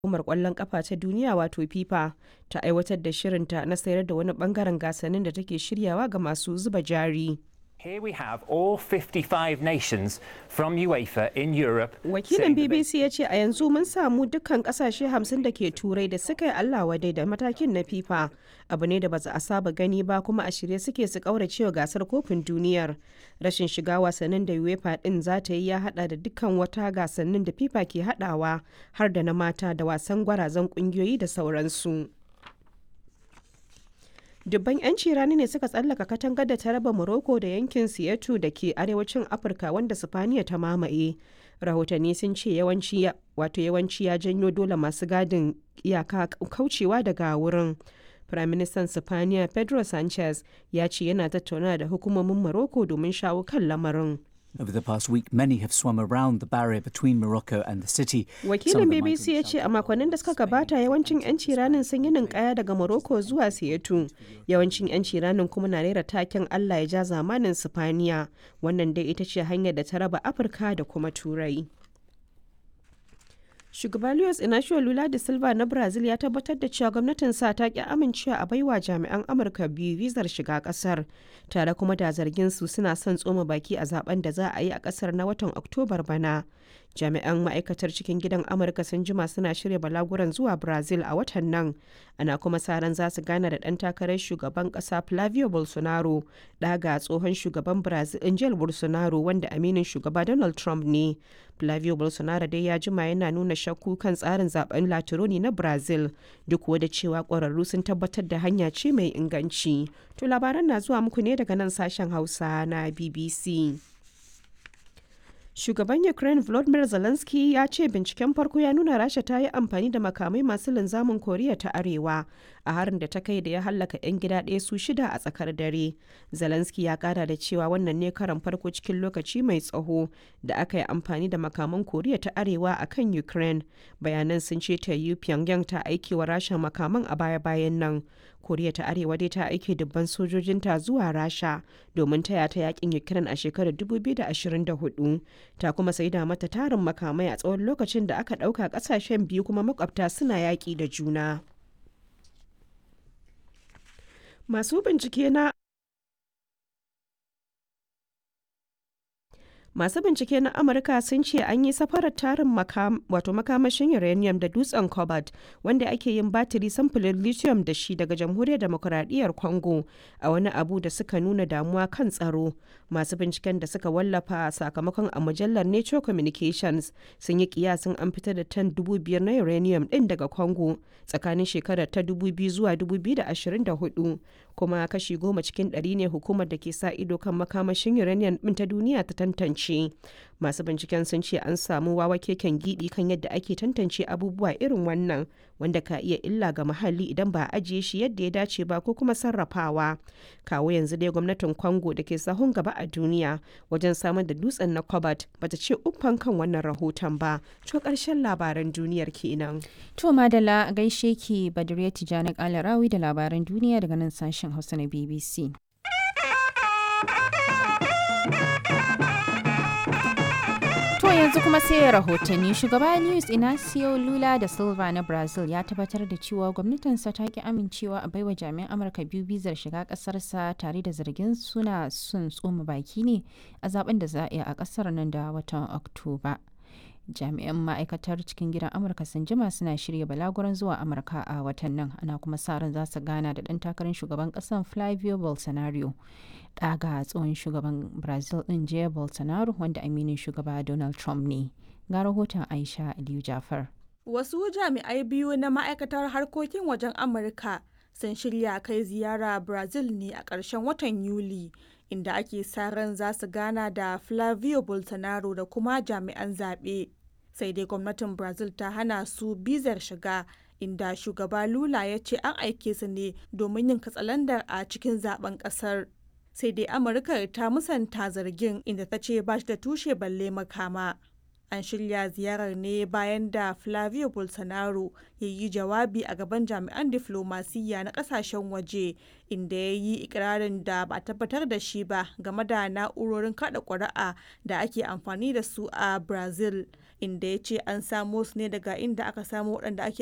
Hukumar Ƙwallon Ƙafa ta Duniya wato FIFA ta aiwatar da shirinta na sayar da wani ɓangaren gasannin da take shiryawa ga masu zuba jari. Here we have all 55 nations from UEFA in Europe. Wakilin BBC ya ce a yanzu mun samu dukkan kasashe 50 da ke turai da suka yi Allah wadai da matakin na FIFA. Abu ne da ba a saba gani ba kuma a shirye suke su kauracewa gasar kofin duniyar. Rashin shiga wasannin da UEFA din za ta yi ya hada da dukkan wata gasannin da FIFA ke hadawa har da na mata da wasan gwarazan kungiyoyi da sauransu. dubban 'yanci rani ne suka tsallaka katangar da ta raba morocco da yankin siyatu da ke arewacin afirka wanda sifaniya ta mamaye rahotanni sun ce yawanci wato yawanci ya janyo dole masu gadin iyaka kaucewa daga wurin firaministan sifaniya pedro sanchez ya ce yana tattauna da hukumomin morocco domin shawo kan lamarin Over the past week, many have swum around the barrier between Morocco and the city. Wakilin BBC ya ce a makonnin da suka gabata yawancin 'yanci ranin sun yi ninkaya daga Morocco zuwa Siyatu. Yawancin 'yanci ranin kuma na rera taken Allah ya ja zamanin Sifaniya. Wannan dai ita ce hanyar da ta raba Afirka da kuma Turai. Shugaba Luis Inacio Lula da Silva na Brazil ya tabbatar da cewa gwamnatin sa ta ki amincewa a baiwa jami'an Amurka biyu vizar shiga kasar, tare kuma da zargin su suna son tsoma baki a zaben da za a yi a kasar na watan Oktobar bana. Jami'an ma'aikatar cikin gidan Amurka sun jima suna shirya balaguran zuwa Brazil a watan nan, ana kuma sa ran za su gana da ɗan takarar shugaban ƙasa Flavio Bolsonaro, ɗaga tsohon shugaban Brazil Angel Bolsonaro wanda aminin shugaba Donald Trump ne. Flavio Bolsonaro dai ya jima yana nuna shakku kan tsarin zaben Latironi na Brazil duk da cewa ƙwararru sun tabbatar da hanya ce mai inganci. To labaran na zuwa muku ne daga nan sashen Hausa na BBC. Shugaban Ukraine Volodymyr Zelensky ya ce binciken farko ya nuna Rasha ta yi amfani da makamai masu linzamin Koriya ta Arewa a harin da ta kai da ya hallaka 'yan gida ɗaya su shida a tsakar dare. Zelensky ya kara da cewa wannan ne karan farko cikin lokaci mai tsaho da aka yi amfani da makaman Koriya ta Arewa a kan Ukraine. Bayanan sun ce ta yi Pyongyang ta aiki wa Rasha makaman a baya-bayan nan. Koriya ta Arewa dai ta aike dubban sojojinta zuwa Rasha domin taya ta yakin Ukraine a shekarar 2024. Ta kuma saida mata tarin makamai a tsawon lokacin da aka ɗauka ƙasashen biyu kuma makwabta suna yaƙi da juna. Masu bincike na Masu bincike na Amurka sun ce an yi safarar tarin wato makamashin uranium da dutsen cobalt wanda ake yin batiri samfurin lithium da shi daga jamhuriyar demokuraɗiyyar Congo a wani abu da suka nuna damuwa kan tsaro. Masu binciken da suka wallafa sakamakon a mujallar Nature Communications sun yi kiyasin an fitar da tan dubu biyar na uranium ɗin daga Congo tsakanin shekarar ta 2000 zuwa 2024 kuma kashi goma cikin ɗari ne hukumar da ke sa ido kan makamashin uranium ɗin ta duniya ta tantance. masu binciken sun ce an samu wawa keken gidi kan yadda ake tantance abubuwa irin wannan wanda ka iya illa ga muhalli idan ba a ajiye shi yadda ya dace ba ko kuma sarrafawa kawo yanzu dai gwamnatin congo da ke sahun gaba a duniya wajen samar da dutsen na cobalt bata ce uffan kan wannan rahoton ba to karshen labaran duniyar kenan to madala gaishe ki badriya tijani kalarawi da labaran duniya daga nan sashen hausa na bbc To yanzu kuma sai rahotanni shugaba Luis Inacio Lula da Silva na Brazil ya tabbatar da cewa gwamnatinsa ta ki amincewa a baiwa jami'an Amurka biyu bizar shiga kasarsa tare da zargin suna sun tsoma baki ne a zaben da za a yi a kasar nan da watan Oktoba. jami'an ma'aikatar cikin gidan amurka sun jima suna shirya balaguran zuwa amurka a watan nan ana kuma sa ran za su gana da ɗan takarar shugaban ƙasar flavio bolsonaro ɗaga tsohon shugaban brazil ɗin jair bolsonaro wanda aminin shugaba donald trump ne ga rahoton aisha aliyu jafar wasu jami'ai biyu na ma'aikatar harkokin wajen amurka sun shirya kai ziyara brazil ne a ƙarshen watan yuli inda ake sa ran za su gana da Flavio Bolsonaro da kuma jami'an zaɓe. Sai dai gwamnatin Brazil ta hana su bizar shiga inda shugaba Lula ya ce an aike su ne domin yin katsalandar a cikin zaben ƙasar. Sai dai Amurka ta musanta zargin inda ta ce ba shi da tushe balle makama. An shirya ziyarar ne bayan da Flavio Bolsonaro ya yi jawabi a gaban jami'an diflomasiyya na kasashen waje inda ya yi ikirarin da ba tabbatar da shi ba game da na'urorin kada ƙuri'a da ake amfani da su a Brazil inda ya ce an samo su ne daga inda aka samo waɗanda ake